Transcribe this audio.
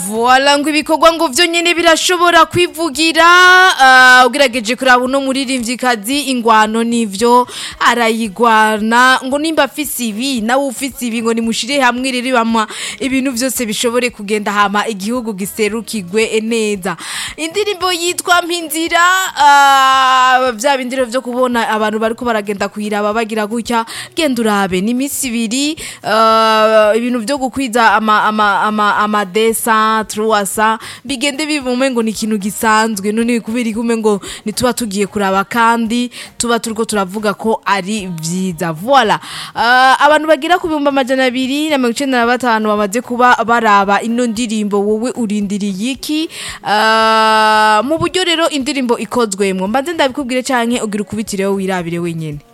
Voila ngo ibikorwa ngo vyo nyene birashobora kwivugira uh, ugerageje kuraba uno muririmvyikazi ingwano nivyo arayigwana ngo nimba afise ibi nawe ufise ibi ngo nimushire hamwe rero bamwa ibintu vyose bishobore kugenda hama igihugu giserukigwe neza indirimbo yitwa mpinzira uh, vya bindiro vyo kubona abantu bariko baragenda kuyiraba bagira gutya genda urabe ni imisi ibiri uh, ibintu vyo gukwiza ama, ama, ama, ama desa truwasa bigende bivume ngo ni ikintu gisanzwe none kubera ikume ngo nituba tugiye kuraba kandi tuba turiko turavuga ko ari vyiza voila uh, abantu bagira ku bihumbi amajana abiri na mirongo icenda na batanu bamaze kuba baraba ino ndirimbo wowe urindiriye iki uh, mu buryo rero indirimbo ikozwemwo mbanze ndabikubwire canke ugira ukubitireho wirabire wenyene